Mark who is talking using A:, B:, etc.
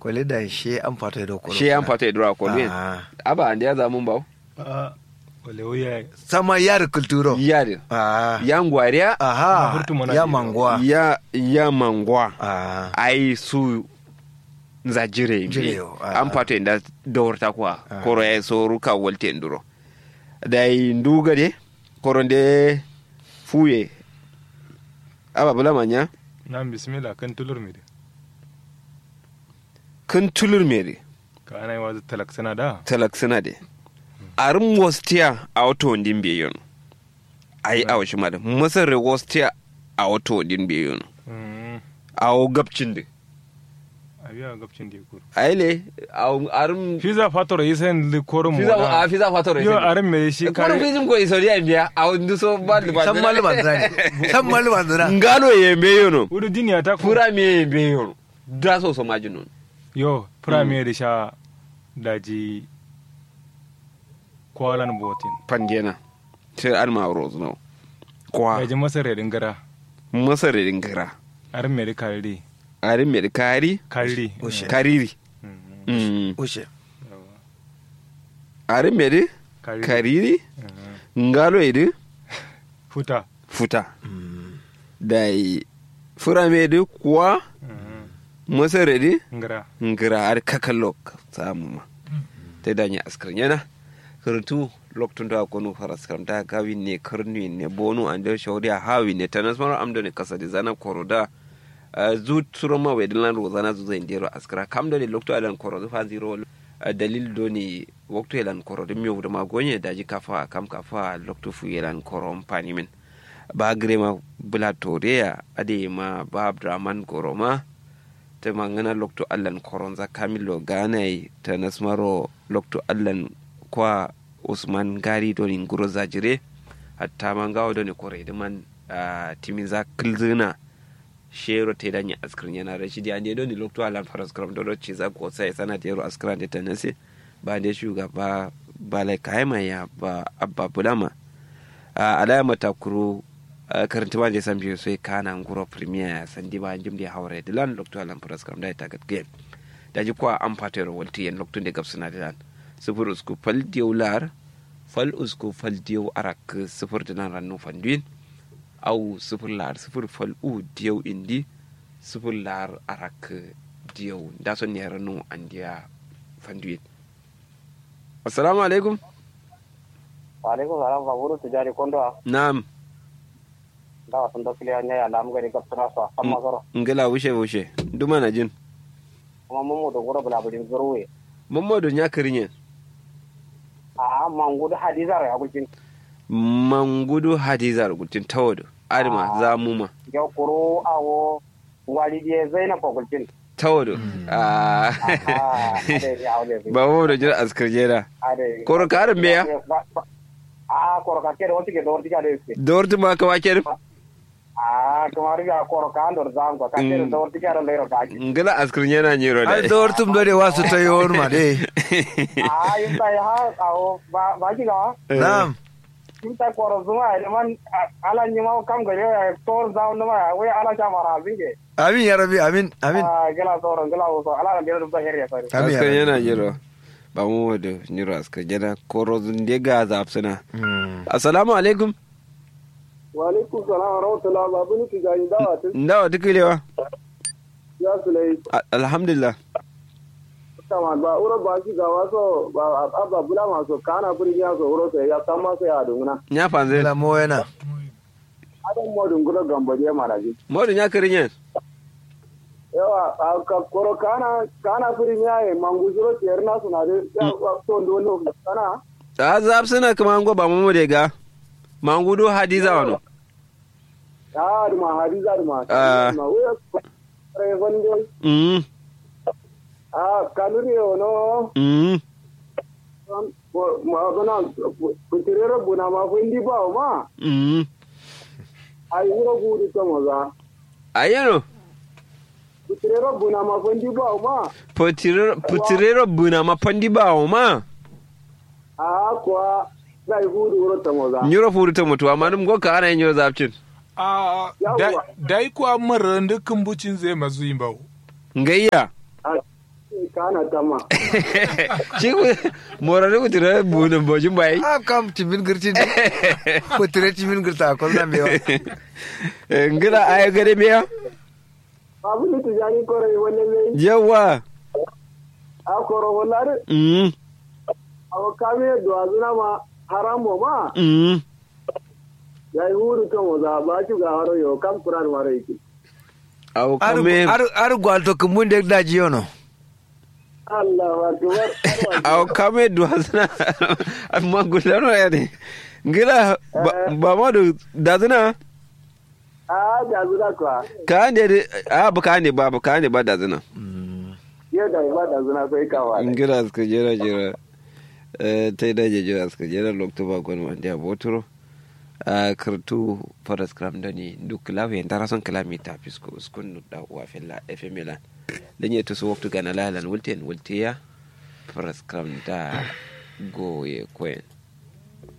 A: kwale da she an fata da kwalo
B: she an fata idura ko ne
A: Ah.
B: aba ande ya zamun bawo
C: a wale wuya
A: sama yar kulturo
B: ya de
A: ah
B: ya ngwariya
A: aha
C: Hurtu mana
A: ya
C: ke-
A: mangwa
B: ya ya mangwa
A: ah
B: ai su za jire
A: Jire,
B: mi
A: ah,
B: an fato inda dawarta kuwa
A: Ah.
B: koro ya so ruka walte nduro da yi nduga de koro de fuye aba bula manya
C: na bismillah kan tulur mi de
B: kan tulur mere
C: ka ana yi wazu talak sana da
B: talak suna de arin wastiya a wato ndin biyon ai a washi mada masar re wastiya a wato ndin biyon
C: Mm,
B: a wo gabcin de
C: a biya gabcin da ya kuru
B: ai le a arin
C: fiza fator yi sayin likorin mu
B: fiza a fiza fatoro
C: yo arin me shi
B: koro
C: kare
B: fizim ko isoriya biya a wani so ba da ba
A: san malban zani san malban zani
B: ngalo ye meyono
C: wudu duniya ta ku
B: fura me ye meyono da so so majinon
C: yo premier da sha daji kwalan botin
B: pandena sai an ma rose no kwa
C: daji masar ya dingara
B: masare dingara
C: arin me da kare
B: arin me kari
C: kare
A: Ushe.
B: kariri
C: Mm,
B: mm
A: ushe
C: yawa.
B: arin me de
C: Kariri.
B: kariri
C: Mm,
B: ngalo ye de
C: futa
B: futa dai fura me de kwa
C: Mm,
B: masare de
C: ngara
B: ngira ar kakalok samu ma te danya askar yana kurtu loktun da kono faras kam da gawi ne karni ne bonu an da shawri a hawi ne tanas mara amdo ne kasa da zana koroda zu turoma we dilan ro zana zu zai ndero askara kam da ne lokto alan korodo fa zero ah, dalil do ni waktu elan korodo mi wuda magonye daji kafa kam kafa lokto fu elan korom pani min ba grema bula toreya ade ma ba abdraman koroma ta mangana lokto allan koronza kamilo ganai ta nasmaro lokto allan kwa usman gari doni nguro zajire hatta mangawo doni kore da man ah, timiza kilzina shero te danya askrin yana rashidi ande doni lokto allan faras kram dodo ciza ko sai sana da yaro askran da tanase ba da shugaba ba lai kaima ya ba abba bulama a alama takuru karanta ba je san biyu sai kana nguro premier sandi ba jim di hawre de lan lokto alan pras kam dai tagat game da ji kwa am pater walti en lokto de gapsuna de lan sufur usku fal diu lar fal usku fal diu arak sufur de nan rannu fanduin au sufur lar sufur fal u diu indi sufur lar arak diu da son ne rannu andiya fanduin assalamu alaikum
D: alaikum salam fa buru tijari kondo a
B: na'am
D: da wasan da kiliya ne alam gari gapsana so amma soro
B: ngala wushe wushe duma na jin
D: kuma mun mu da gura bula bujin zurwe
B: mamadu ya kirinye
D: a mangu da hadiza ra gulkin
B: mangudu hadizar gultin tawadu adama
D: Ah.
B: za mu ma
D: ya kuro awo walidi zainab gulkin
B: tawadu Ah.
D: ah ade ya ade
B: ba mu da jira askar jera
D: ade
B: Koro ka arin meya?
D: a koro ka kere wonti ke dorti ka de
B: da warti ma ka wake da
D: a kamar ga koro ka andor zam ko ka kere
B: Mm.
D: dorti ka ron lero ka
B: ngala askar jera nyiro
A: ai
B: da
A: da wartum dole wasu ta yi wani ma dai
D: a yin ta ha awo ba ba ki ga
A: na'am
D: yin ta koro zuma ide man ala nyima kam gare ya tor zaun ma we ala cha mara zinge
A: amin ya rabi amin amin
D: ah gela toro gela so ala gela dum ta herya sari
A: amin ya
B: askar
A: rabi
B: yana nyiro ba mu da nyiro askar jera koro zunde ga zafsuna
A: Mm.
B: assalamu alaikum
D: wa alaikum salam wa rahmatullah babu ni tijani dawa tun
B: ndawa tukulewa
D: ya sulai
B: A- alhamdulillah
D: kama ba uro ba shi ga waso ba abba bula maso kana buri ya so uro sai ya tamma sai ya dunguna
B: nya fanze
A: la mo yana
D: adan mo dungura gamba je maraji
B: modu nya kirinye
D: yawa a ka koro kana kana buri ya e mangu juro tierna suna de ya so ndo no kana
B: a zafsuna kuma ngo ba mu da ga mangudu hadiza wano
D: ya duma hadiza duma
B: Ah.
D: ma we re vonde
B: mm
D: a kanuri ono
B: mm
D: ma bana kutirero buna ma fundi ba ma
B: mm
D: ai wuro gudi to moza
B: ayano
D: kutirero buna ma fundi ba ma
B: putirero buna mapandi bawo ma
D: a kwa dai gudi wuro to moza
B: nyuro furu ta mutu amma dum goka ana yin nyuro zapcin
E: a
D: Yawwa.
E: dai kuwa marar dukkan bucin zai mazu yin bawo
B: ngayya
D: kana tama
B: shi ku morare ku tira bunin bojin bai
A: a kam timin girtin ko tire timin girta ko na mewa
B: ngila ay gare biya
D: abu ni tijani kore wani mai
B: yawa
D: a koro wala
B: mm
D: awo kame do azuna ma haramo ma
B: mm
D: ya yi huru kan waza ba ci ga haro yo kam kuran mara yake
B: aw
A: ar
B: kame
A: ar ar gwalto kumun de daji yono
D: Allah akbar
B: aw kame du hasna amma gulano ya ne ngila ba- ba ma do dazuna
D: a da zuwa kwa
B: ka ne a ba ka ne ba ba ka ne ba dazuna
D: yau da ba da zuna kai kawa
B: ngira suka jera jera eh, ta yi daje jera suka jera lokto ba gwan wanda ya botoro a kartu faras kram da ni duk lawe yin tara son kalami ta fisko uskun da uwa fella fm milan dan ya tuso waktu gana lalan wulten wulte ya faras kram da goye koyen